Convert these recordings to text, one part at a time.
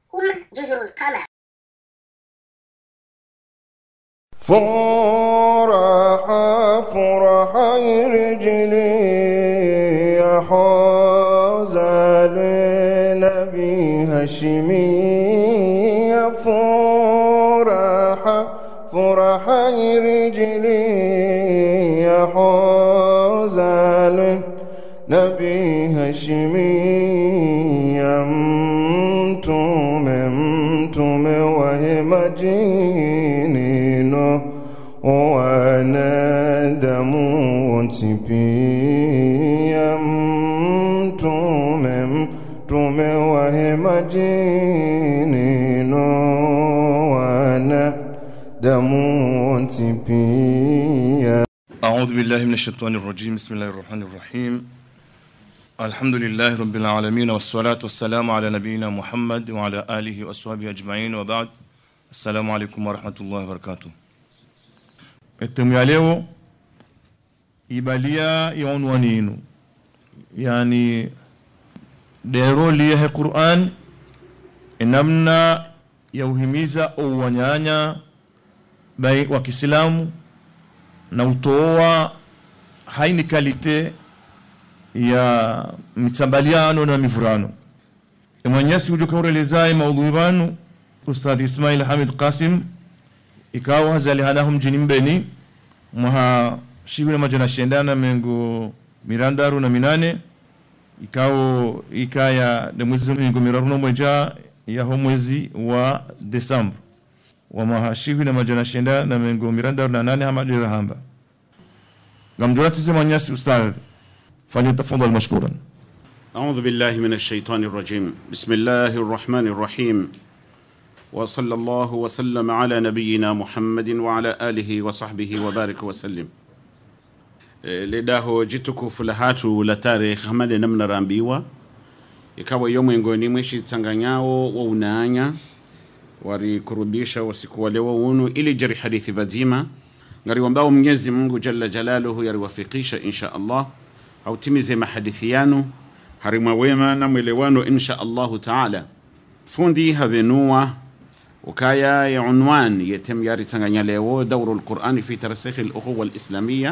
هم جزر القمر فرح فرح رجلي يا حوزة لنبي هاشمي يا فرح فرح رجلي يا حوزة لنبي هاشمي يا متوم متوم وهي مجينينو وانا دموت بي متوم متوم وهي مجينينو وانا دموت بي أعوذ بالله من الشيطان الرجيم بسم الله الرحمن الرحيم الحمد لله رب العالمين والصلاة والسلام على نبينا محمد وعلى آله وأصحابه أجمعين وبعد السلام عليكم ورحمة الله وبركاته Etemu ya leo ibalia ya unwani yenu yani dero liyehe Qur'an namna ya uhimiza uwanyanya bai wa Kiislamu na utoa haini kalite ya mitambaliano na mivurano mwenyezi ujukaurelezai maudhui banu ustadhi ismail hamid qasim ikawa hazalihanahum mjini mbeni mwaha shiwile majana shendana mengo mirandaru na minane ikao ikaya de mwezi mengo miraru no mweja yaho mwezi wa desambre wamahashiwi na majana shenda na mengo miranda na nane hama dira hamba gamjurati zema nyasi ustadh فليتفضل مشكورا أعوذ بالله من الشيطان الرجيم بسم الله الرحمن الرحيم وصلى الله وسلم على نبينا محمد وعلى آله وصحبه وبارك وسلم Eh, ledaho jitukufu la hatu la tarehe hamade namna rambiwa ikawa yo mwengoni mwishi tanganyao wa unaanya warikurubisha wasiku wale wa unu ili jari hadithi vazima ngari wambao mwenyezi mungu jalla jalaluhu yariwafikisha insha allah hautimize mahadithi yanu harimwa wema na mwelewano insha allahu taala fundi havenua ukaya ya unwan yetem yari tanganya leo dauru lqurani fi tarsikhi lukhuwa lislamia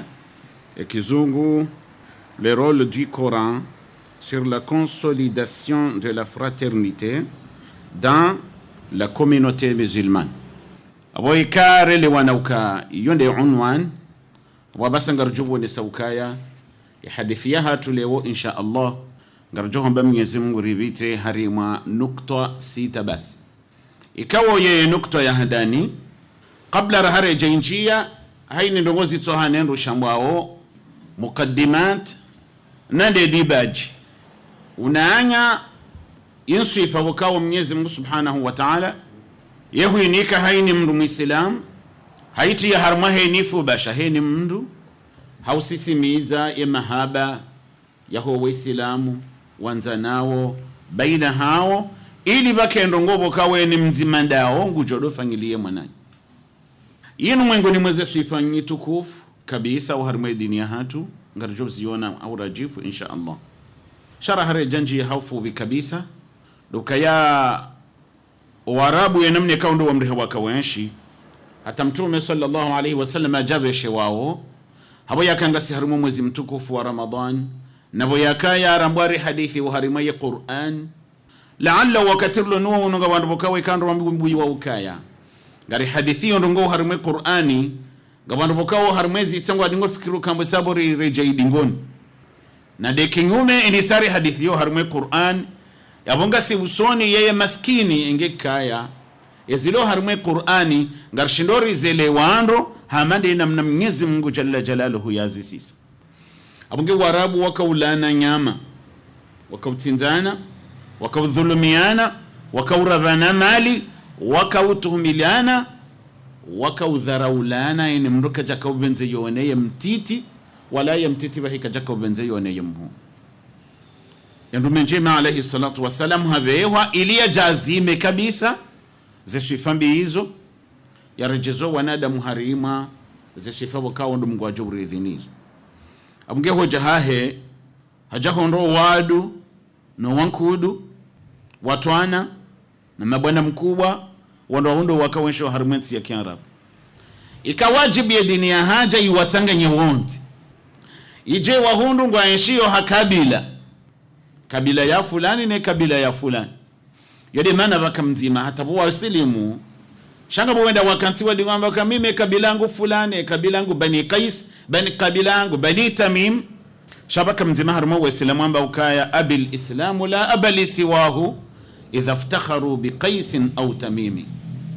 ekizungu le rôle du coran sur la consolidation de la fraternité dans la communauté musulmane abo ikarele wanauka yonde unwan wabasa ngarjubu ni saukaya ihadithia hatu leo insha allah ngarjohomba mwenyezi mungu rivite harimwa nukta sita basi ikawo ye nukta ya hadani kabla rahare jainjia haini ndongozi tsoha nendu shambwao mukaddimat nande dibaji unaanya insifa wakawo mwenyezi mungu subhanahu wa taala yehuinika haini mndu mwislam haiti ya harma henifu basha heni mndu hausisimiza ya mahaba yaho waislamu wanza nawo baina hao ili bakendo ngobo kawe ni mzima ndao ngujodo fangilie mwanani yinu mwengoni mweze suifanyi tukufu kabisa uharimwe dini ya hatu ngarjo ziona au rajifu insha allah shara hare janji haufuvi kabisa dukaya warabu ya namne kaundo wamriha wakawenshi hata mtume sallallahu alaihi wasallam ajabeshe wao habo yakangasi harimu mwezi mtukufu wa ramadan nabo yakaya arambwari hadithi uharimaye quran laalla wakatirlo nuwa ununga wandu bokawe kando wambuyi wa ukaya ngari hadithi yo ndongo harimwe qur'ani gabandu bokawo harimwezi tangwa dingo fikiru kambo sabori reja idingoni na de kinyume inisari hadithi yo harimwe qur'an yabonga si usoni yeye maskini inge kaya yazilo harimwe qur'ani ngar shindori zele wando hamande namna mwenyezi mungu jalla jalaluhu yazisisa abonge warabu wakaulana nyama wakautinzana wakaudhulumiana wakauradhana mali wakautuhumiliana wakaudharaulana ini mndu kaja kauvenze yoneye mtiti wala ye mtiti vahi kaja kauvenze yoneye mhu yandume njema alaihi salatu wassalam havehwa iliya jazime kabisa zeswifambi hizo yarejezo wanadamu harima zeswifa wakawo ndu mungu ajo uridhinizo abunge hoja hahe hajahondo wadu no wankudu watwana na mabwana mkubwa wandowaundo wakawensho harumwensi ya kiarabu ikawajibu ya dini ya haja iwatanganye wondi ije wahundu ngwaenshiyo hakabila kabila ya fulani ne kabila ya fulani yode mana bakamzima hata bo wasilimu shanga bo wenda wakanti wadi ngamba kamime kabila yangu fulani kabila yangu bani qais bani kabila yangu bani tamim shabaka mzima harmo waislamu amba ukaya abil islamu la abali siwahu idha iftakharu biqaisin au tamimi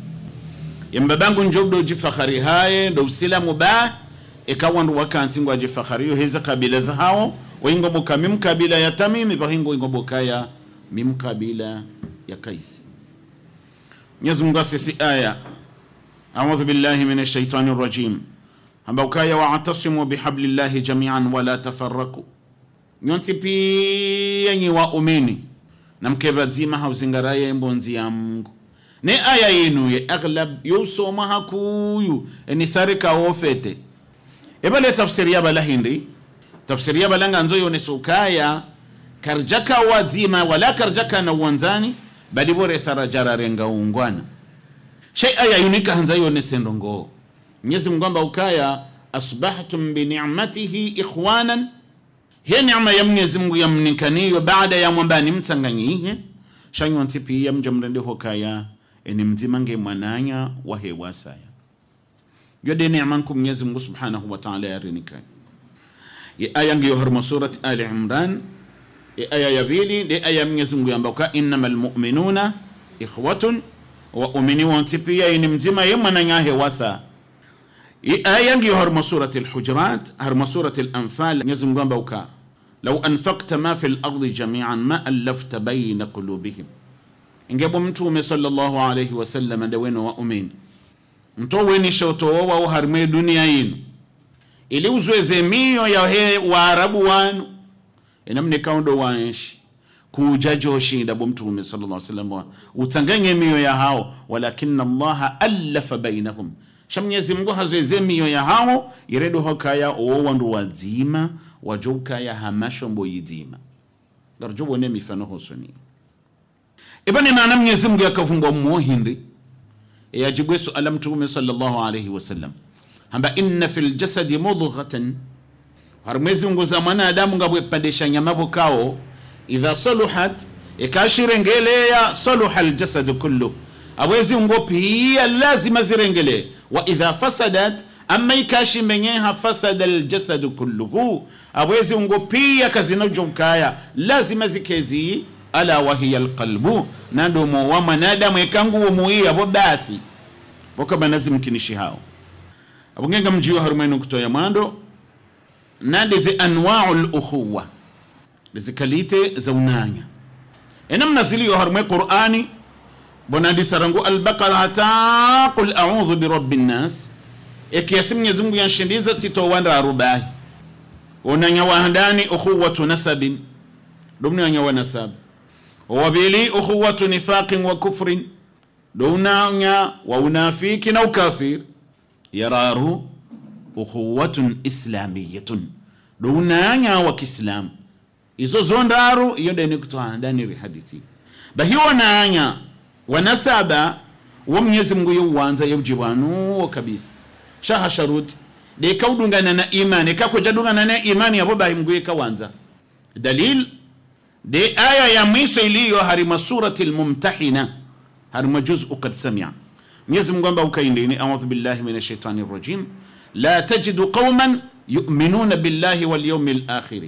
yambabangu njobdo jifakhari haye ndo usilamu ba ikawa ndo wakanti ngwa jifakhari yo heza kabila za hao waingo boka mim kabila ya tamimi bahingo ingo boka ya mim kabila ya kaisi Mwenyezi Mungu asisi aya A'udhu billahi minash shaitani rajim ambao kaya wa'tasimu bihablillahi jami'an wala tafarraku nyonti pia nyi waumini na mkebazima hauzingaraye mbonzi ya Mungu ne aya yinu ye aghlab yusoma hakuyu enisare ka ofete ebale tafsiri ya balahindi tafsiri ya balanga nzo yone sukaya karjaka wazima wala karjaka na uwanzani bali bore sara jararenga ungwana shay aya yunika hanza yone sendo ngo Mwenyezi Mungu amba ukaya asbahtum bi ni'matihi ikhwanan hiya neema ya Mwenyezi Mungu yamnikaniyo baada ya mwambani mtanganyihe shanyonti pia mjamrende hokaya eni mzima nge mwananya wa hewa saya yode neema nku Mwenyezi Mungu subhanahu wa ta'ala yarinika ye aya ngiyo harma surat Ali Imran ye aya ya pili de aya Mwenyezi Mungu yamba ka innamal mu'minuna ikhwatun wa umini wonti pia eni mzima ye mwananya hewa saya aya ngiyo harma surati lhujurat harma surati lanfal mwenyezi mungu amba uka lau anfakta ma fi lardi jamian ma allafta baina qulubihim ingebo mtume sallallahu alaihi wasallam nde weno wa umini mto weni shotowowa wo harme dunia yinu ili uzweze miyo ya he waarabu wanu enamne kaundo waenshi kuja joshinda bo mtume sallallahu alaihi wasallam utanganye miyo ya hao walakina allaha allafa bainahum sha mwenyezi mungu hazweze miyo ya hao iredo hokaya owo wandu wadzima wajo ukaya hamashombo yidima garjo wone mifano hosoni ibani maana mwenyezi mungu yakavumbwa muhindi yajibwe suala mtume sallallahu alaihi wasallam hamba inna fil jasadi mudghatan har mwezi mungu za mwanadamu ngabwepandisha nyama bukao idha saluhat ikashirengeleya saluha aljasadu kullu awezi ungo pia lazima zirengelee wa idha fasadat ama ikashi menyeha fasada aljasadu kulluhu awezi ungo pia kazinajokaya lazima zikezi ala wahiya alqalbu nandomo wa mwanadamu ekanguwo muiya bo basi bokabanazimkinishi hao abungenga mjiwa harumenu kutoya mwando nandeze anwau lukhuwa lizikalite za unanya enamna ziliyo harume qur'ani bonandi sarangu albaqara hata qul a'udhu birabbi nnas ekiasi mwenyezi mungu yanshindiza tsitowanda arubahi onanya wahandani ukhuwatu nasabin domnanya wa nasab wawabili ukhuwatu nifaqin wa kufrin dounanya wa unafiki na ukafir yararu ukhuwatun islamiyatun dounanya wa kiislamu izo zondaru iyo deni kutohandaniri hadithi bahiwo nanya wanasaba wo mwenyezi mungu yeuwanza yeujibwanuwo kabisa shaha sharuti de kaudungana na imani kakojadungana na imani yabo bahi mungu yekawanza dalil de aya ya mwiso iliyo harima surati lmumtahina harima juzu kad samia mwenyezi mungu amba ukaindini audhu billahi min ashaitani rajim la tajidu qauman يؤمنون بالله واليوم الآخر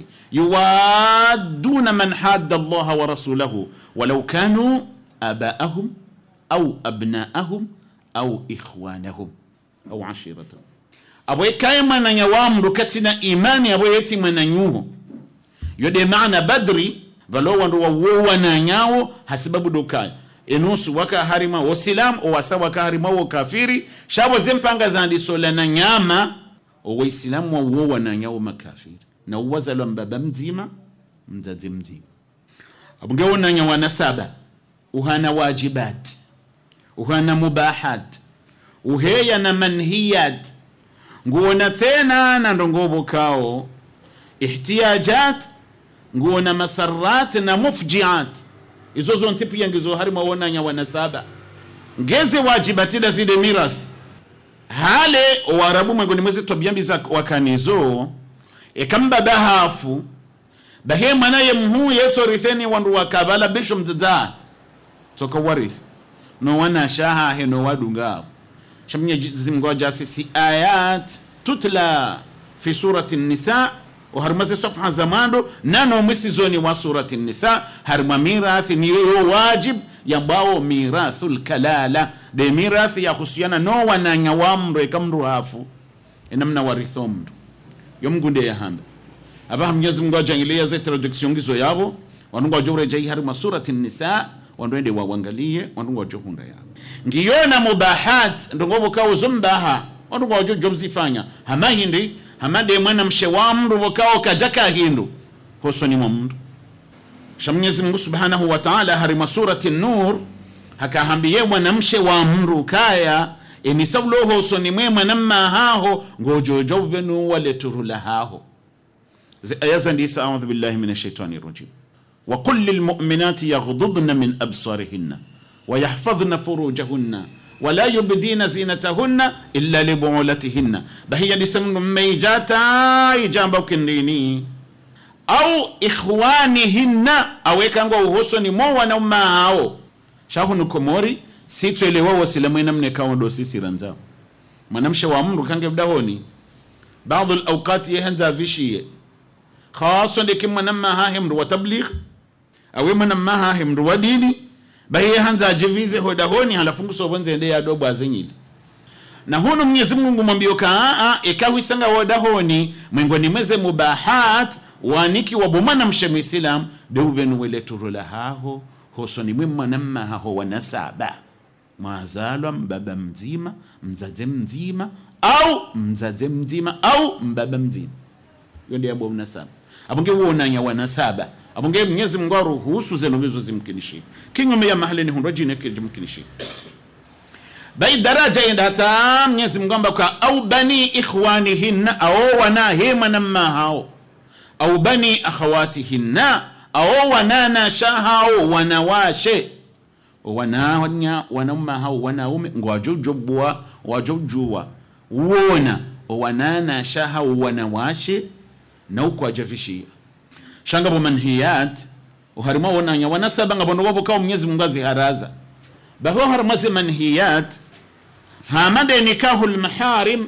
يوادون من حاد الله ورسوله ولو كانوا آباءهم أو أبناءهم أو إخوانهم أو عشيرتهم أبو كاي من يوام ركتنا إيماني أبو يتي من يوه يودي معنى بدري بلو وندو ووانا نياو حسبب دوكاي enusu waka harima wasilam owasa waka harima wokafiri shabo zempanga zandisolana nyama owaislamu wauwo wananyawo makafiri na uwazalwa mbaba mzima mzazi mzima abungewonanya wana saba uhana wajibat uhana mubahat uheya na manhiyat nguona tena na ndongobokao ihtiyajat nguona masarat na mufjiat izo zonse pia ngizo harimo wonanya wanasaba ngeze wajibatida zide mirathi hale warabu mwengoni mwezi tobyambiza wakanizo ekambada hafu bahe mwanaye mhu yetoritheni wandu wakabala bisho mzadza toka warith no wana shaha he no wadunga shamnya zimgo jasi si ayat tutla fi surati nisa وهرمز صفحة زمانو نانو مسيزوني وسورة النساء هرم ميراث نيو واجب يمباو ميراث الكلالة دي ميراث يا خصيانا نو وانا نوامر كمرو هافو إنمنا ورثوم يوم قندي يا هند أبا هم يزم قوة جانجلية زي ترادكسيون جزو يابو wanungu wajore jai harima surati nisa wanduende wawangalie wanungu wajohunda yabo ngiyona mubahat ndongobo kawo zombaha wanungu wajo jobzifanya hamahindi hamade mwana mshe wa mndu bokao kajaka hindu hosoni mwa mndu sha mwenyezi mungu subhanahu wa taala harima surati nur hakahambiye mwanamshe wa mndu kaya enisaulo hosoni mwe mwanamma haho ngojojo benu waleturula haho aya zandisa audhu billahi min ashaitani rajim وقل للمؤمنات يغضضن من أبصارهن ويحفظن فروجهن ولا يبدين زينتهن إلا لبعولتهن بهي لسم ميجاتا إجابة كنيني أو إخوانهن أو يكانغو وهسوني مو ونوما هاو شاهو نكموري situ elewa wasilamwena mnekawo ndo sisi ranzao mwanamshe wa mru kange bdahoni baadhi alawqati yehanza vishiye khaso ndeke mwanamma hahe mru wa tabligh awe mwanamma hahe mru wa dini bahiye hanza ajivize hodahoni halafungu sobonze ende yadobo azenyili na huno mwenyezi mungu mwambio kaa ikawisanga hodahoni mwengoni mweze mubahat waniki wabomana mshemu islam deuvenu weleturula haho hosoni mwe mwanamma haho wanasaba mwazalwa mbaba mzima mzaze mzima au mzaze mzima au mbaba mzima iyo ndi yabo mnasaba abonge wonanya wanasaba abonge mwenyezi mungu aruhusu zeno bizo zimkinishi kinyume ya mahali ni hundo jine kijimkinishi bai daraja yenda hata mwenyezi mungu amba kwa au bani ikhwanihinna au wana hema namma hao au bani akhawatihinna au wanana shahao wanawashe wananya wanaume hao wanaume ngwajojobwa wajojua wona wanana shahao wanawashe na uko ajavishia shanga bo manhiyat uharima wonanya wanasaba ngabondo wabo kawo mwenyezi mungu aziharaza baho haramaze manhiyat hamade nikahu lmaharim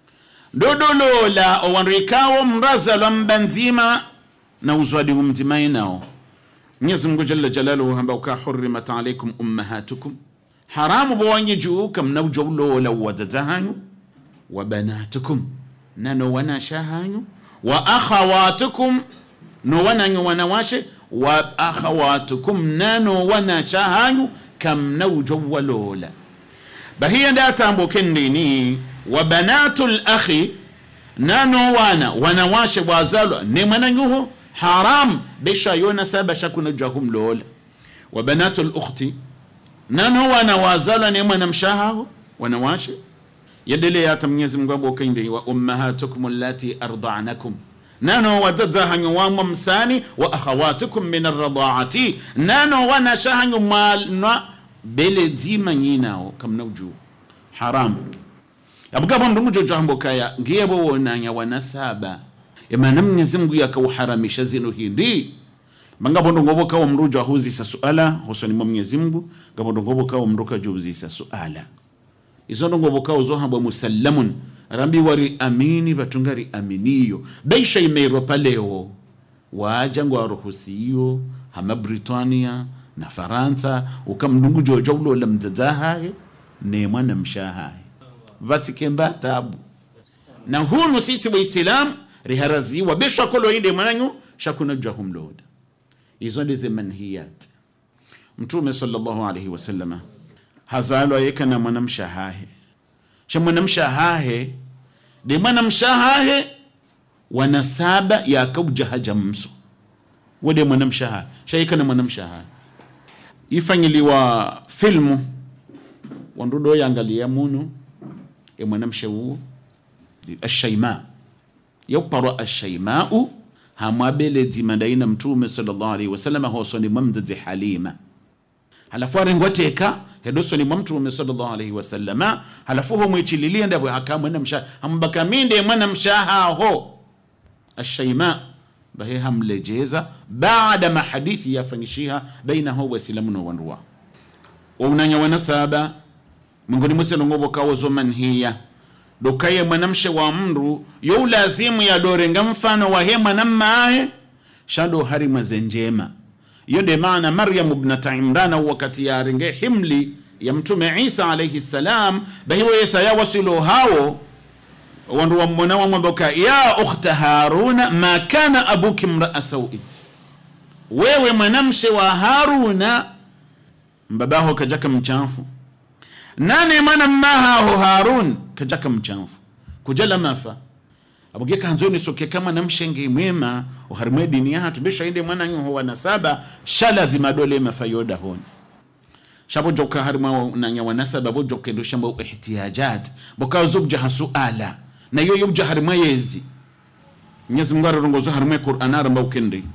dodolola owanrikawo mraza lwa mbanzima na uzwadi umzimai nao mwenyezi mungu jalla jalaluhu hamba uka hurimat alaikum ummahatukum haramu bowanyi juu kam nawjowlola wadada hanyu wa banatukum nano wanasha hanyu wa akhawatukum no wananyo wanawashe wa akhawatukum nano wanasha hanyu kam nawjowalola bahiya nda tambo kendini wa banatu lakhi nano wana wanawashe wazalwa ne mwananyuho haram besha yona saba shakuna jahum lola wa banatu lukhti nano wana wazalwa ne mwana mshahaho wanawashe yadelea hata mwenyezi mungu abokainde wa ummahatukum allati ardanakum nano wadada hanyo wamwa msani wa akhawatukum min arradaati nano wana shahanyo mwana bele dzima nyinao kamna uju haram abugabo ndungu jojo hambo kaya ngiyebo wonanya wanasaba emana mwenyezi mungu yakauharamisha zino hindi mangabondo ngobo kawo mrujo ahuzisa suala husoni mwa mwenyezi mungu ngabondo ngobo kawo mruka juzisa suala izondo ngobo kawo zohambwa musallamun rambi wari amini batungari aminiyo beisha imeirwa paleo waja ngo aruhusiyo hama britania na faransa ukamndungu jojo ulola mdzadzahaye ne mwana mshahaye vatikemba tabu na hunu sisi waislamu riharaziwa beshakolo inde mwananyu shakuna jahumloda izo ndize manhiyat mtume sallallahu alaihi wasallama hazalwa yeka na mwanamshahahe sha mwanamshahahe de mwanamshahahe wanasaba yakaujahaja mso wode mwanamshahahe shayeka na mwanamshahahe ifanyiliwa filmu wandudo yangalia munu e mwanamshe uo ashaima yauparwa ashaimau hamwabele dzimandaina mtume sallallahu alaihi wasallam hosoni mwamdadzi halima halafu arengwateka hedosoni mwa mtume sallallahu alaihi wasallama halafu ho mwichililie ndabwe haka mwana msha hambaka minde mwana mshaha ho ashaima bahe hamlejeza baada mahadithi yafangishiha bainaho waislamu no wanduwa waunanya wanasaba mingoni mwisenongobo kawozo manhiya dokaye mwanamshe wa mndu yo ulazimu yadorenga mfano wahe mwanammahe shando hari mwaze njema iyo nde maana maryamu bnata imrana wakati yarenge himli ya mtume isa alaihi salam bahiwo yesa yawasilo hawo wandu wammona wamwamboka ya ukhta haruna ma kana abuki mraa saui wewe mwanamshe wa haruna mbabaho kajaka mchafu nane mana mmahaho harun kajaka mchafu kujala mafa abuge kanzoni soke kama namshenge mwema uharimwe dini yahatu beshainde mwana nyuho wana saba shalazima dole mafayoda honi shabo joka harimwa nanya wanasaba bo joka ndo shamba ihtiyajat boka zubja hasuala na yo yubja harimwa yezi Mwenyezi Mungu arongozo harimwa Qur'an aramba ukende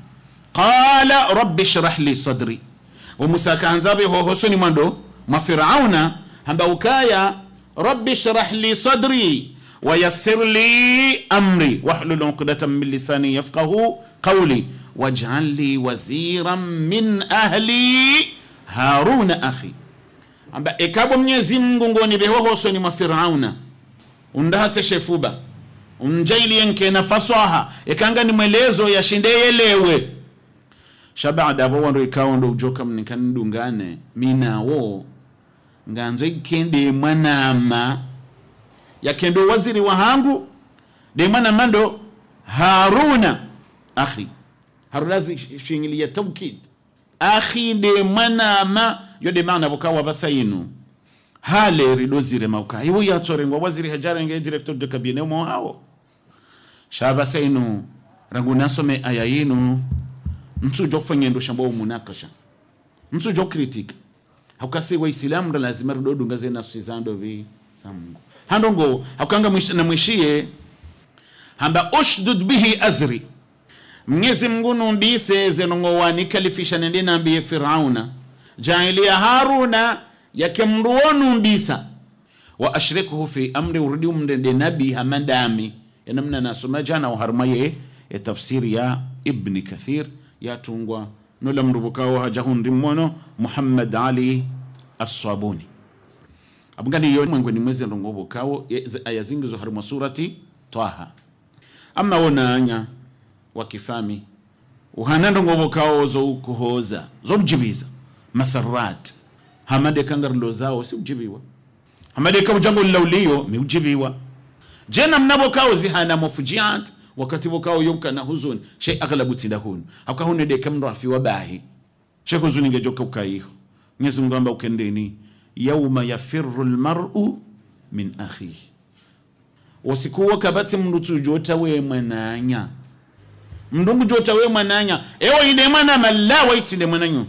qala rabbi shrah li sadri wa Musa kanzabe ho hosoni mwando ma Firauna hamba ukaya rabbi shrah li sadri wa yassir li amri wahlul 'uqdatan min lisani yafqahu qawli waj'al li waziran min ahli haruna akhi amba ekabo mnyezi mungu ngoni behohosoni mwa firauna undahate shefuba unjailie nkena faswaha ekanga ni mwelezo yashindeyelewe shabada abo wando ikawo ndo ujoka mnikanidungane minawo nganzo ikende mwanama yakendo waziri wahangu de mwanama ndo haruna akhi haruna zishingilia tawkid akhi de mwanama yode mana bukawa basainu hale ridozire mauka iwo yatsorengwa waziri hajarenge director de cabinet mo hawo shaba sainu rangu nasome aya yinu msujo kufanyendo shamba munakasha msujo kritika hakasi waislamu ndo lazima ridodu ngaze nafsi zando vi za Mungu handongo hakanga mwish, na mwishie hamba ushdud bihi azri mnyezi mngu numbise zenongowani kalifisha nende nambiye firauna jailia haruna yake mruwo numbisa wa ashrikuhu fi amri urudi umndende nabi hamandami yanamna nasoma jana waharmaye ya tafsiri ya ibni kathir yatungwa nola mrubukawo hajahundi mmono muhammad ali assabuni abungani yo mwengweni mwezi ndongobukawo aya zingizo harimo surati taha ama wonanya wakifami uhana ndongobukawo zo kuhoza zo mjibiza masarat hamade kangarlo zawo si ujibiwa hamade ka ujango lawliyo mi ujibiwa jena mnabokawo zihana mufujiat wakati bokawo yonka na huzuni shay aghlabu tilahun akahune de kamro afi wabahi shay huzuni ngejoka ukaiho Mwenyezi Mungu amba ukendeni yauma yafirru almar'u min akhihi wasikuwa kabati mndu tujota we mwananya mndungu jota we mwananya ewo ine mwana malla waitinde mwananyo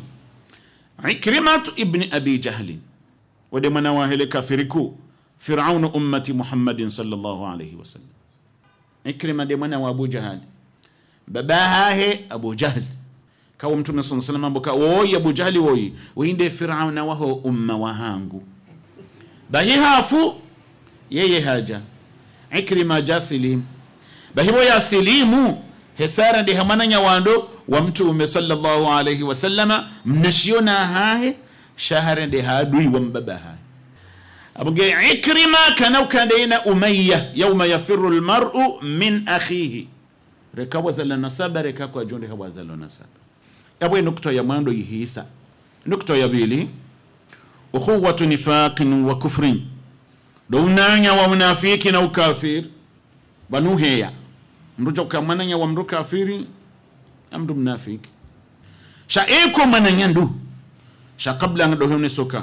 ikrimatu ibni abi jahlin wade mwana wahele kafiriku firaunu ummati muhammadin sallallahu alaihi wasallam ikrima de mwana wa abu jahali baba hahe abu jahli kawo mtume saa salam amboka woyi abu jahli woyi woyinde firauna waho umma wahangu bahi hafu yeye haja ikrima ja silimu bahibo ya silimu hesara ndi hamana nyawando wa mtume sallallahu alaihi wasallama mnashiona hahe shahara ndi hadui wa mbaba hahe abuge ikrima kana ukandeina umayya yauma yafiru lmaru min akhihi reka wazala nasaba reka kwa jonde hawazalo nasaba yabwe nukta ya mwando yihisa nukta ya bili ukhuwatu nifaqin wa kufrin do unanya wa munafiki na ukafir banuheya mndu joka mwananya wa mndu kafiri na mndu mnafiki sha eko mwananya ndu sha kabla nga dohone soka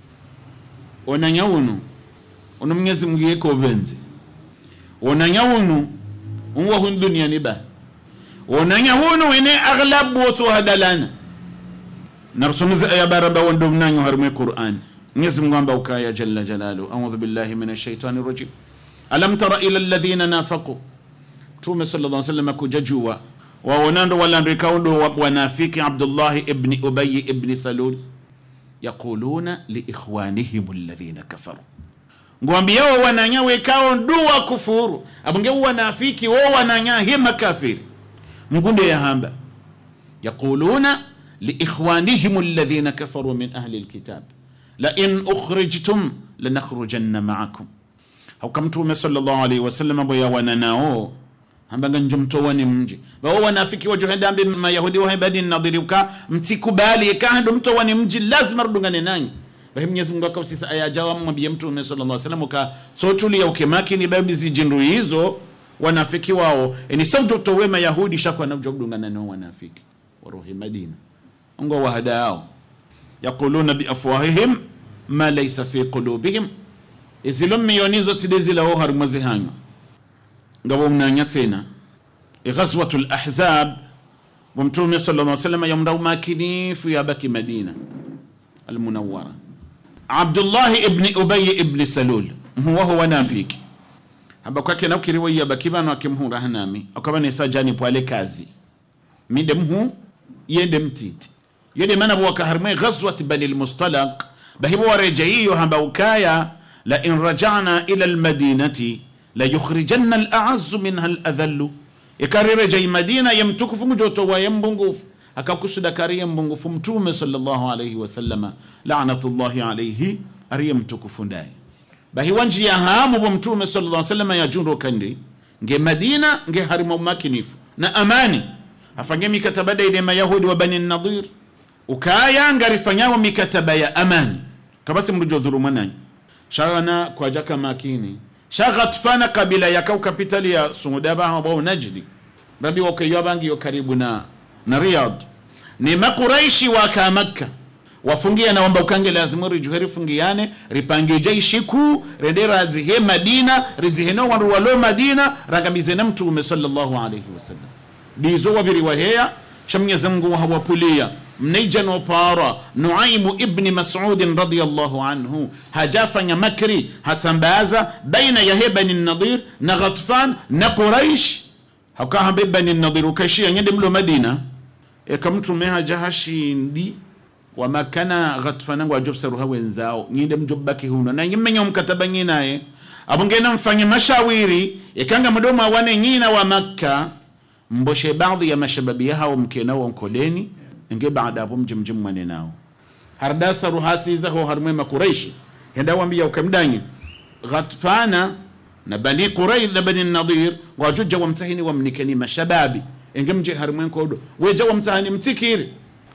onanya unu ono mwenyezi mungu yeko benze onanya unu unwa hun dunia ni ba onanya unu ene aghlab wotu hadalana narsumiza aya baraba wondo mnanyo harme qur'an mwenyezi mungu amba ukaya jalla jalalu a'udhu billahi minash shaitani rajim alam tara ila alladhina nafaqu mtume sallallahu alaihi wasallam kujajua waonando walandikaundo wanafiki abdullahi ibni ubayi ibni salul yaquluna liikhwanihim alladhina kafaru ngwambiao wananya wekao nduwa kufuru abonge wanafiki wo wananya he makafiri mgunde yahamba yaquluna liikhwanihim alladhina kafaru min ahli lkitab lain ukhrijtum lanakhrujanna maakum hauka mtume sallallahu alaihi wasallam abo yawananao hambanga njomtowani mji bao wanafiki wajohendambi mayahudi wahebadi nadhiriuka mtikubali kahando mtowani mji lazima rudungane nanyi bahi mwenyezi mungu akausisa ayajawa mwambie mtume sallallahu alaihi wasallam uka sotulia ukemakini babizi jindu hizo wanafiki wao eni sautotowe mayahudi shakwa nauja kudungana nao wanafiki waruhi madina ngo wahada yao yaquluna biafwahihim ma laysa fi qulubihim izilo miyonizo tidezilawo harimwazi hanywa ngabo mnanya tena ghazwatu lahzab wamtume sala lla salama yamda umakinifu yabaki madina almunawara abdullahi ibni ubayi ibni salul mhuwaho wanafiki haba kwake naukiriwo yabaki bano akimhura hanami akaba nesa jani pwale kazi mide mhu yende mtiti yede mana bwaka harmwe ghazwat bani lmustalaq bahibo warejeiyo hamba ukaya la in rajana ila almadinati la yukhrijanna alaazzu minha aladhallu ikarirejei madina yemtukufu mujotowa yembungufu akakusuda kariye mbungufu mtume sallallahu alayhi wasallama lanatullahi alayhi ariye mtukufu ndaye bahiwa njia hamu bo mtume sallallahu alayhi wasallama yajundo kandi nge madina nge harima umakinifu na amani afange mikataba daide mayahudi wa bani nadir ukaya ngarifanyawo mikataba ya amani kabasi mrujo dhuluma nanyi shagana kwajaka makini shaghatfana kabila yakau kapitali ya sudaba ambao najdi rabi wakaiwa bangi yo karibu na na riyad ni makuraishi waka makka wafungia na wamba ukange lazimu rijuhe rifungiane ripange jaishi kuu rende razihe madina riziheno wandu walo madina rangamize na mtume sallallahu alaihi wasallam bizo wabiri waheya shamnyezi mungu hawapulia mneija nopara nuaimu ibni masudin radiallahu anhu hajafanya makri hatambaza baina yahe bani nadir na ghatfan na quraish hakahambe bani nadir ukaishia nyende mlo madina eka mtume hajahashindi wamakana ghatfanangu ajobsaruha wenzao nyinde mjobbaki huno na nyimenya mkataba nyinaye abungena mfanye mashawiri ikanga mdomo awane nyina wa makka mboshe baadhi ya mashababi yao mkenao nkoleni nge baada hapo mje mje mwane nao hardasa ruhasiza ho harmwe makuraishi henda wambia ukamdanyi ghatfana na bani quraidh na bani nadir wajuja wamtahini wamnikeni mashababi enge mje harmwe nkodo weja wamtahini mtikiri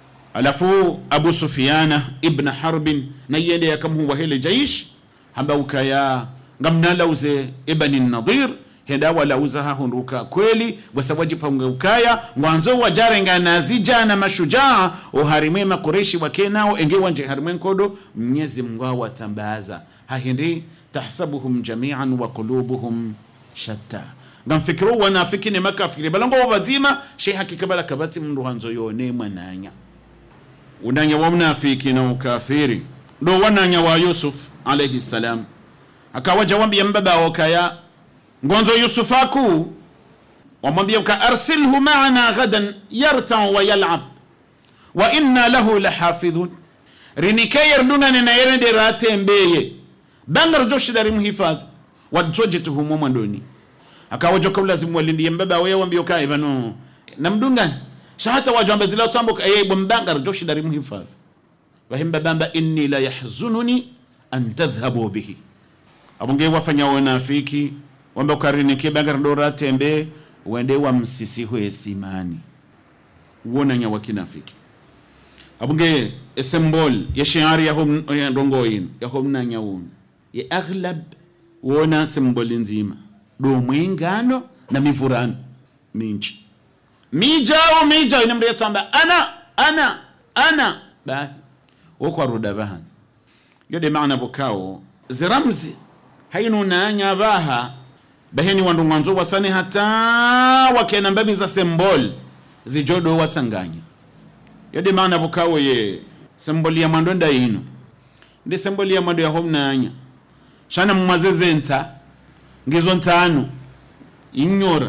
alafu abu sufyana ibn harbin na yende yakamhuwa hele jaish hamba ukaya ngamnalauze ibani nadir henda walauza hahunduka kweli wasawajipange ukaya ngwanzo wajarenga nazija na mashujaa uharimwe makureshi wakenao enge wanje harimwe nkodo mnyezi mngwa watambaza hahindi tahsabuhum jamian wa qulubuhum shatta ngamfikiru wanafiki ne makafiri balango wabazima she hakika bala kabati mndu hanzo yone mwananya unanya wa mnafiki na ukafiri ndo wananya wa yusuf alayhi salam akawaja wambia mbaba wakaya ngonzo yusufaku wamwambia ka arsilhu maana ghadan yartau wa yalab wa inna lahu lahafidhun rinikeyer dungane na yerende ratembeye bangar joshidari mhifadhi wadzojetuhumo mwandoni akawajoka ulazimu walindie mbaba wewe wambio ka ibano namdungane shahata wajamba zila tambuka eye bombangar joshidari mhifadhi wahimba bamba inni la yahzununi an tadhhabu bihi abunge wafanya wanafiki wamba ukarinike bagar dora tembe wende wa msisi hwe simani wona nya wakinafiki abunge esembol ya shiari ya hom ya ndongoyin ya hom na nyawun ya aghlab wona semboli nzima do mwingano na mivurano minchi mijao mijao inamria tsamba ana ana ana ba wokwa ruda bahan yode maana bukao ziramzi hainu nanya baha baheni wandu mwanzo wasane hata wakena mbabi za sembol zijodo watanganya yode maana bukawo ye semboli ya mwando nda ino ndi semboli ya mwando ya hom nanya shana mumazeze nta ngizo ntano inyora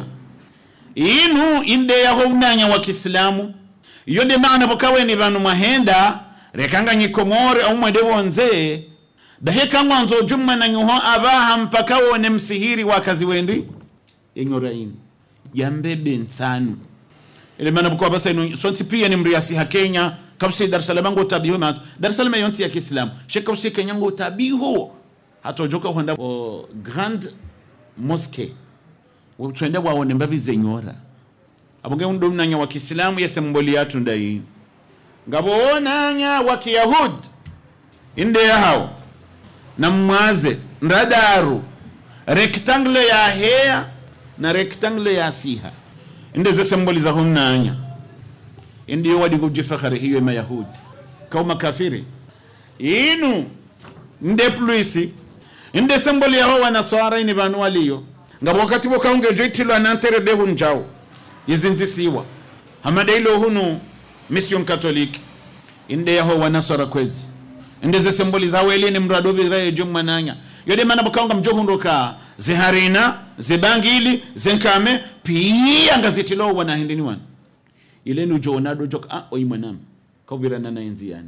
inu inde ya hom nanya wa kiislamu yode maana bukawe ni banu mahenda rekanga nyikomore au mwede wonze dahe kangwanzo jumma na nyuho abaha mpaka wone msihiri wakazi wendi yenyora ini yambebe nsanu ile maana bukwa basa ino sonti pia ni mriasi ha Kenya kabsi Dar es Salaam ngo tabiho ma Dar es Salaam yonti ya Kiislamu sheka usi Kenya ngo tabiho hatojoka kwenda o Grand Mosque twende waone mbabi zenyora abonge ndo mnanya wa Kiislamu yese mboli yatu ndai ngabo nanya wa Kiyahud inde ya hao na mwaze ndadaru rectangle ya hea na rectangle ya siha inde ze symboli za humnanya indi yo wadi kujifakhari hiyo mayahudi kauma kafiri inu nde pluisi inde symboli yaho wanaswara ini vanu waliyo ngabo wakati wokaunge joitilwa nantere de hunjao yizinzisiwa hamadeilo hunu mission katoliki inde yaho wanaswara kwezi inde ze symboli za welini mrado biraye jummananya yode mana bakaunga mjohundoka ziharina zibangili zenkame pia ngazitilo wana hindini wana ile ni jonado joka ah oi mwanam kaubirana na enzi yani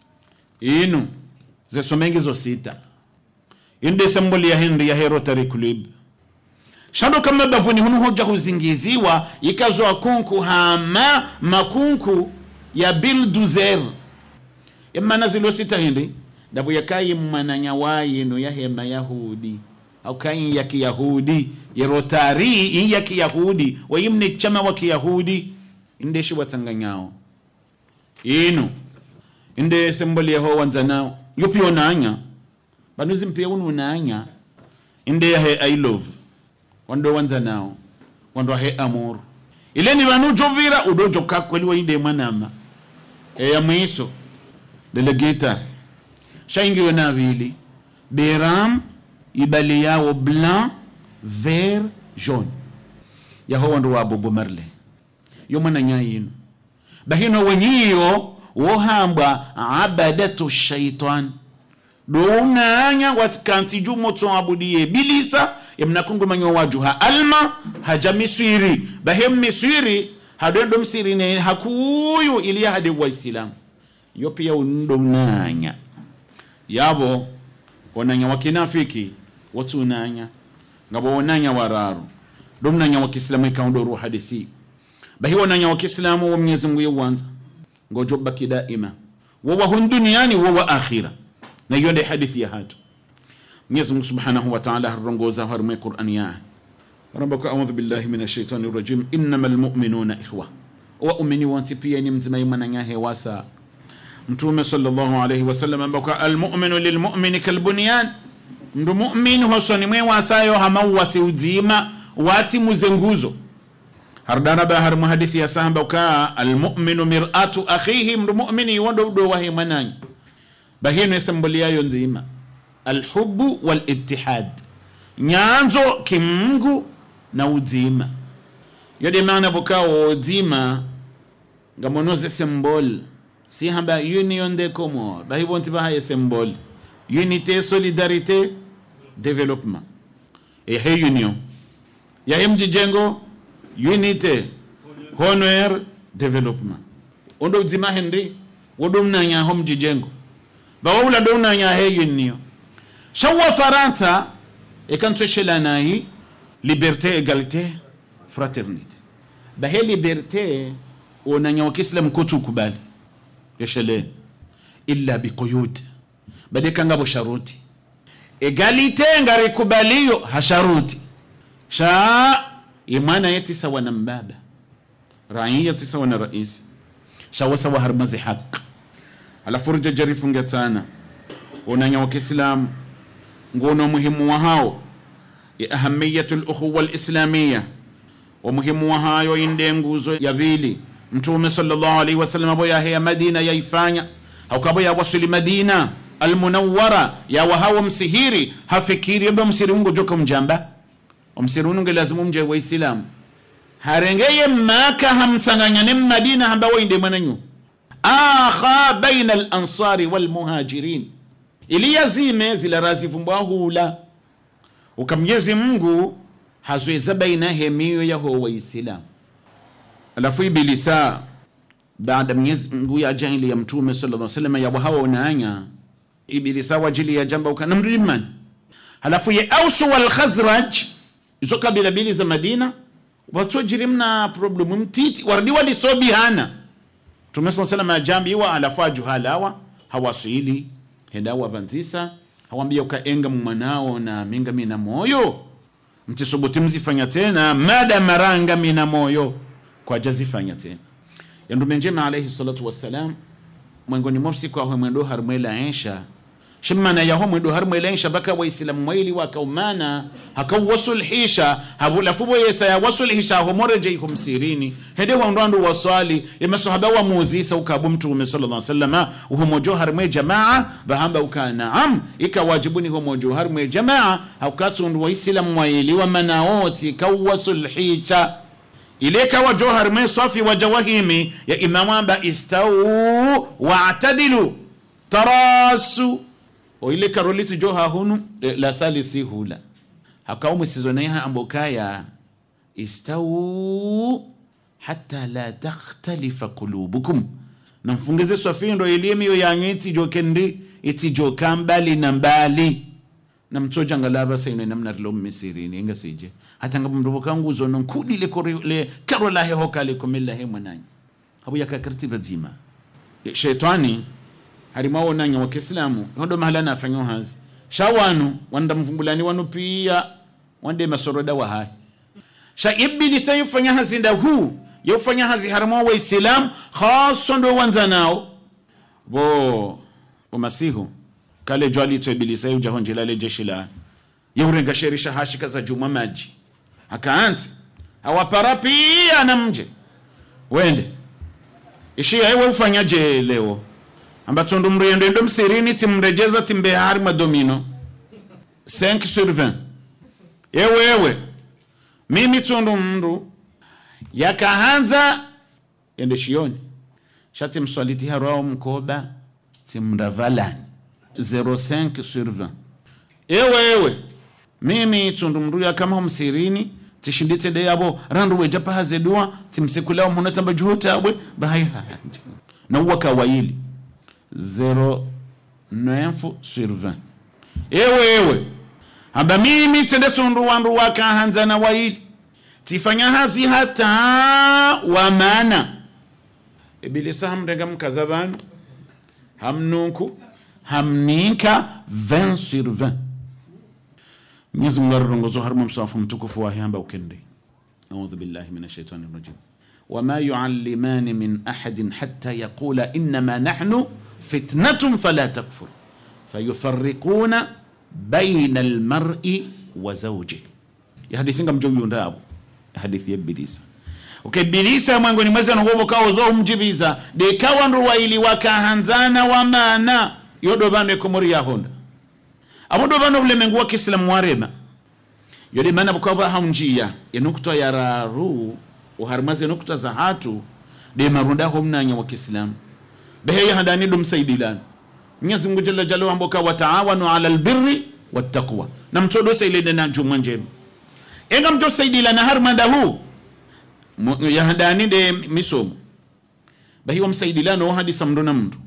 inu zesomengi zo sita inde symboli ya hindi ya Rotary Club shando kama bavuni hunu hoja huzingiziwa ikazwa kunku hama makunku ya bilduzer emana zilo sita hindi dabu yakayi mmananya wayino yahema yahudi au kayi ya kiyahudi ya rotari iyi ya kiyahudi wayimne chama wa kiyahudi indeshi watanganyao inu inde semboli yaho wanzanao yupi onanya banuzi mpia unu unanya inde yahe i love wando wanzanao wando he amor ile ni banu jovira udojo kakweli wainde mwanama e ya mwiso delegator shaingiwe na abili beram ibali yawo blanc vert jaune yaho wandu wa bobo marle yo mwana nyayino bahino wenyiyo wohambwa abadatu shaitan dounanya watikanti jumo toabudiye bilisa emnakungumanyo wajuha alma haja miswiri bahem miswiri hadendo msiri ne hakuyu iliya hade waislamu yo pia undo mnanya yabo onanya wakinafiki watu unanya ngabo onanya wararu domnanya wakiislamu ikaondoru hadisi bahi onanya wakiislamu wa mwenyezi Mungu yewanza ngojo baki daima wawa hun duniani wawa akhira na yonde hadithi ya hatu Mwenyezi Mungu Subhanahu wa Ta'ala harongoza harumwe Qur'an ya Rabbaka a'udhu billahi minash shaitani rajim innamal mu'minuna ikhwa wa umini wanti pia ni mzima imana nyahe wasa mtume sallallahu alayhi wasallam ambako almuminu lilmumini kalbunyan mndu mumin hosoni mwe wasayo hamauwasi uzima wati muze nguzo hardana ba har muhadithi ya sahaba ka almuminu mir'atu akhihi mndu mumini wondo do wahi mananyi bahino esemboliyayo nzima alhubu walittihad nyanzo kimungu na uzima yode maana bokawo uzima ngamonoze sembol si hamba union de comore bahi bonti baha symbole unité solidarité développement e he union ya hem jijengo unité honor développement ondo zima hendi wodum nanya hom jijengo bawula do nanya he union shawa faransa e kan toshela nayi liberté égalité fraternité bahe liberté onanya wakislam kotu kubali yeshele illa biquyud badeka ngabo sharuti egalite ngarikubaliyo hasharuti sha imana yeti sawa na mbaba raiyati sawa na raisi shawa sawa harmazi haq ala furja jarifu ngetana onanya wa kiislamu ngono muhimu wa hao ya ahamiyatu lukhuwa lislamiya wa muhimu wa hayo inde nguzo ya pili mtume sallallahu alaihi wasallam abo yaheya madina yaifanya haukabo yawasili madina almunawara yawahawa msihiri hafikiri aba msiri ungo joka mjamba omsiri ununge lazimu mje waislamu harengeye maka hamsanganyane madina hamba wainde mwananyu akha baina alansari walmuhajirin iliyazime zila razivumbwa hula ukamnyezi mungu hazweza baina hemiyo yaho waislamu alafu ibilisa baada mwenyezi mungu ya jahili ya mtume sallallahu alaihi wasallam yabo hawa unaanya ibilisa wajili ya jamba ukana mrimani halafu ye ausu wal khazraj izo kabila bili za madina watojiri mna problemu mtiti wardi walisobihana mtume saa salam ajambiwa alafu ajuhalawa hawaswili hedawa vanzisa hawambia ukaenga mumwanao na minga mina moyo mtisubuti mzifanya tena mada maranga mina moyo kwa jazifanya tena yandume njema alaihi salatu wassalam mwengoni mopsiku ahwe mwendo harumwela aisha shimmana yaho mwendo harumwela aisha baka waislamu mwaili wakaumana hakauwasulhisha habulafubo yesa ya wasulhisha homoreje ihum sirini hede hondoandu waswali yemasahaba wa muzisa ukabu mtume sallallahu alaihi wasallam uhomojo harumwe jamaa bahamba uka naam ikawajibuni homojo harumwe jamaa haukatsundu waislamu mwaili wa manaoti kauwasulhisha ileka wa johar me safi wa jawahimi ya imamu amba istau waatadilu tarasu o ile karoliti joha hunu e, la sali si hula hakaumu sizonaiha ambokaya istau hata la takhtalifa qulubukum na mfungize swafindo ilimiyo yanyu itijokendi itijoka mbali na mbali na mtsoja ngalaba saino namna rilo misirini inga sije hata ngabo mrobo kangu zono nkudi le kore le karo la heho kale komella he mwananyi habu yakakarti bazima shetani harimao nanya wa kiislamu hondo mahala na afanyo hazi shawanu wanda mvumbulani wanu pia wande masoroda wa hai sha ibili sayufanya hazi nda hu yufanya hazi harimao wa islam khaso ndo wanza nao bo umasihu kale jwali to ibilisa yuja honjela le jeshi la yeurenga sherisha hashika za juma maji akaanza awapara pia na mje wende ishia ewe ufanyaje leo ambacho ndo mriendo ndo msirini timrejeza timbe hari madomino 5 sur 20 ewe ewe mimi tundu mndu yakahanza ende shioni shati mswaliti harao mkoba timravalani 05 sur 20 ewe ewe mimi tundu mndu yakama msirini tishindite de yabo randu weja pahaze dua timsekulao muna tamba juhotabwe bahai na uwa kawaili 09 sur 20 ewe ewe amba mimi tende tundu wandu wakahanza na waili tifanya hazi hata wamana ibilisa hamrenga mkaza banu hamnunku hamninka 20 sur 20 mwenyezi mungu arorongozo harimo msafu mtukufu wahe amba ukende audhu billahi min ashaitani rajim wama yuallimani min ahadin hatta yaqula innama nahnu fitnatun fala takfur fayufarriquna baina almar'i wa zawjih yahadithinga mjoyundabo hadithi ya ibilisa okay bilisa mwangoni mwezi anogobo kawo zo umjibiza de kawandu waili wakahanzana wamana yodo bano ekomori yahonda abodo bano bulemengu wa kisilamu warema yode mana bukaba haunjia enukta ya raru uharmaze nukta za hatu de marunda homnanya wa kisilamu behe hadani dum saidilan Mwenyezi Mungu jalla jalaluhu amboka wataawanu ala albirri wattaqwa na mtodo sailede na juma njema enga mto saidilana harmanda huu Mu- yahadani de misomo bahiwa msaidilano hadisa mndu na mndu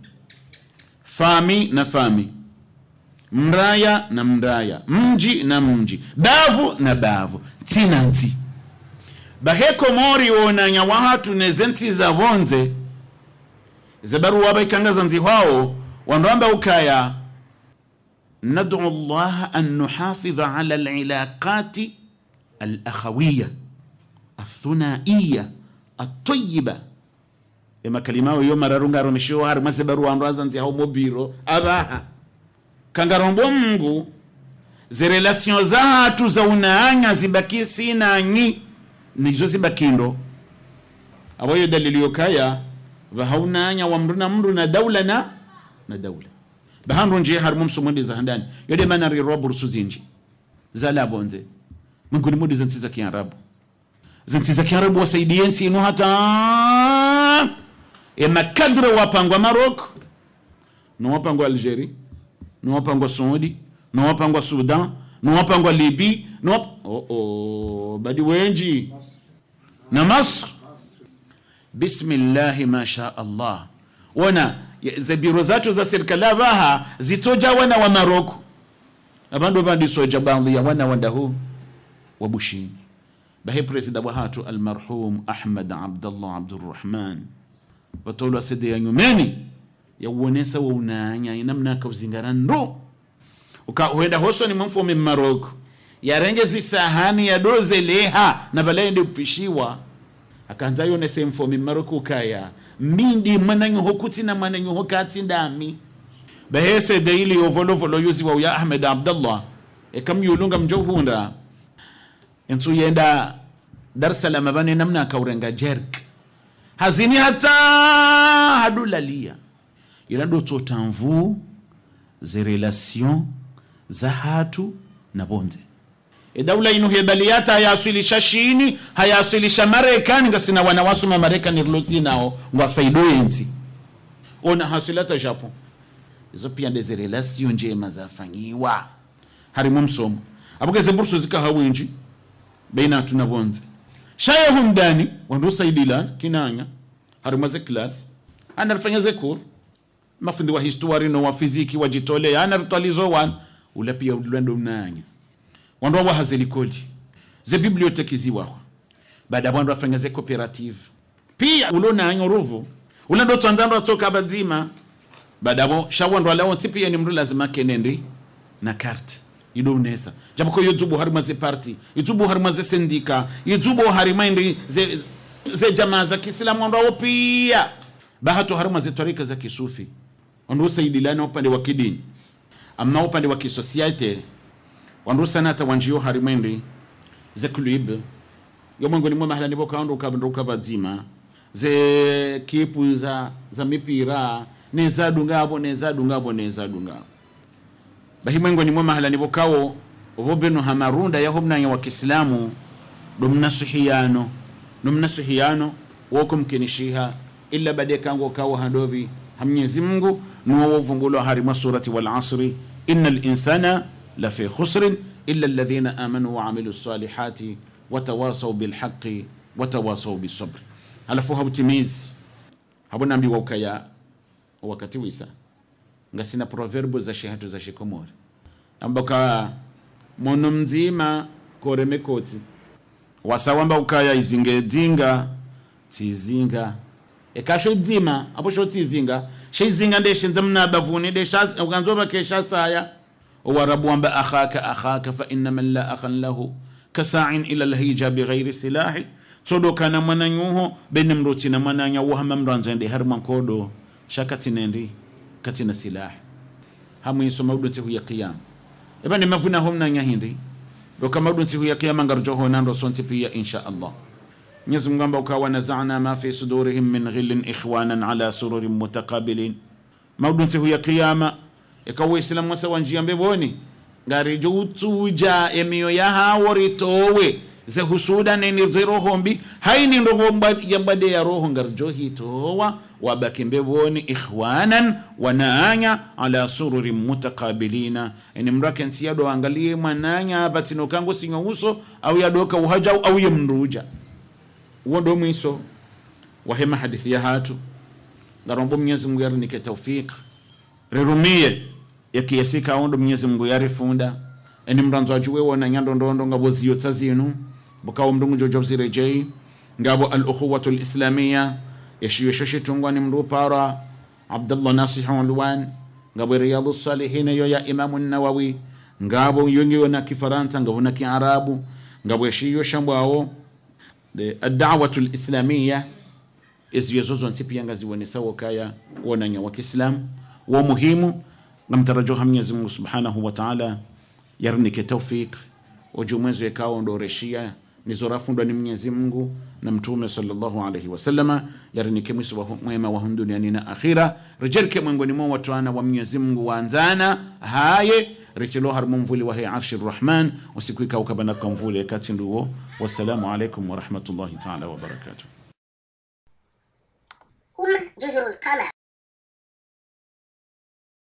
fami na fami mraya na mraya mji na mji bavu na bavu tina nti baheko mori wonanya wahatu nezenti za bonze zebaruwa baikangaza nzi hwao wandoamba ukaya ندعو الله أن نحافظ على العلاقات الأخوية الثنائية الطيبة ema kalimao yo mararungaro mishiwo hari mase baruwa andu nzi hao mobiro abaha kangarombo mungu zirelation zatu za unaanya zibaki sinanyi nizo zibakindo aboyo dalili yokaya vahaunanya wa mru na mru na daula na na daula bahandu nje harimo msumudi za handani yode mana rirwa burusu zinji zala bonze mungu ni mudi zanti za kiarabu zanti za kiarabu wasaidie nti inu hata ema kadre wapangwa maroko no wapangwa algerie no wapangwa saudi no wapangwa sudan no wapangwa libi no wap... oh, oh, badi wenji na masr bismillahi masha allah wona ze biro zatu za serikali abaha zitoja wana wa maroko abandu bandisoja baadhi ya wana wandahu wa bushini bahe presida wa hatu almarhum ahmad abdallah abdurrahman watolwa sede ya nyumeni yauonesa wa unanya inamna kauzingara ndo uka huenda hoso ni mfome maroko yarenge zisahani ya doze leha na balaende upishiwa akanza yonese mfome maroko ukaya mindi mwananyuho kuti na mwananyuho kati ndami bahese deili yovolovolo yuziwa uya ahmed abdallah ekamyulunga mjohunda ensu yenda dar salam bane namna kaurenga jerk hazini hata hadulalia ila ndo totamvu ze relation za hatu na bonze edaula inu hebaliyata hayasilisha shini hayasilisha marekani ngasina wanawasoma marekani rilosi nao ngwa faido enti ona hasilata japo izo pia ndeze relation njema zafanyiwa harimo msomo abugeze bursu zikahawinji baina tuna bonze shaya humdani wandusaidila kinanya harimo ze class anarfanya ze cours mafundi wa history no wa fiziki wajitole anartalizo wan ula pia ulwendo mnanya wandu wa hazelikoli ze biblioteki ziwaho baada wandu afanya ze cooperative pia ulonanya ruvu ula ndo twanzandwa toka bazima baada bo shawandu alao tipia ni mndu lazima kenendi na carte ido unesa japo ko yozubu harima ze parti yozubu harima ze sendika yozubu harima indi ze, ze jamaa za kiislamu wandu wao pia bahato harima ze tarika za kisufi wandu usaidilana upande wa kidini amma upande wa kisosiete wandu sanata wanjio harimwendi ze club yo mwengoni mwe mahala nibo kaundu kabnduka bazima ze kipu za za mipira nezadu ngabo nezadu ngabo nezadu ngabo bahimwengoni mwe mahala nibo kawo obo beno hamarunda yaho mnanya wa kiislamu domnasuhiyano nomnasuhiyano woko mkinishiha illa bade kango kawo handobi hamnyezi mungu nuwo wovungulo harima surati wal asri inna linsana lafi khusrin illa alladhina amanu wa amilu salihati watawasau bilhaqi watawasau bisabri halafu hautimizi habunambiwa ukaya wakati wisa ngasina proverbo za shehatu za shikomori ambaka mono mzima koreme koti wasawamba ukaya izinge dinga tizinga ekasho dzima apo sho tizinga sheizinga ndeshenza mnabavuni desha ukanzoba kesha saya owarabu wamba akhaka akhaka fa inna man la akhan lahu kasa'in ila alhija bighairi silahi sodo kana mwananyuho bene mroti na mwananya wahama mranzende har mankodo shakatinendi katina silahi hamu yiso mawdunti huya qiyam ebane mavuna homna hindi doka mawdunti huya qiyam ngarjoho nando sonti pia insha Allah Mwenyezi Mungu amba ukawa nazana ma fi sudurihim min ghillin ikhwanan ala sururin mutakabilin maudunti huya qiyama ikawa islamu wasa wanjia mbeboni ngari jutuja emiyo ya hawori towe ze husuda neni zirohombi haini ndogo yambade ya roho ngarjo hitowa wabaki mbeboni ikhwanan wanaanya ala sururin mutakabilina eni mrake nsiyado angalie mwananya batino kango sinyo uso au yadoka uhajau au yemnduja uwo ndo mwiso wahema hadithi ya hatu ngarombo mwenyezi mungu yarinike taufik rirumie yakiyasika awondo mwenyezi mungu yarifunda eni mranzo ajuwe wona nyandondondo ngabo ziyotsa zinu bukawo mndungu jojo zirejei ngabo al ukhuwatu lislamiya yashiyo shoshitungwa ni mndu para abdullah nasih ulwan ngabo riyadu salihina yo ya imamu nawawi ngabo yongiyo na kifaransa ngabo na kiarabu ngabo yashiyo shambwawo adawatu lislamiya iziyo zozo nti pia ngaziwonesa wokaya wonanya wa kiislamu wo muhimu ngamtarajoha mwenyezi mungu subhanahu wa taala yarnike taufik ojumwezo ekawo ndoreshia nizorafundwa ni mwenyezi mungu na mtume sallallahu alaihi wasallama yarinike mwiso wa mwema wa duniani na akhira rijerike mwengoni mwa watwana wa mwenyezi mungu waanzana haye richelo har mumvuli wa he arshi rrahman usiku ikaukabanaka mvule kati nduwo wassalamu alaikum warahmatullahi taala wabarakatuh هم جزر القمر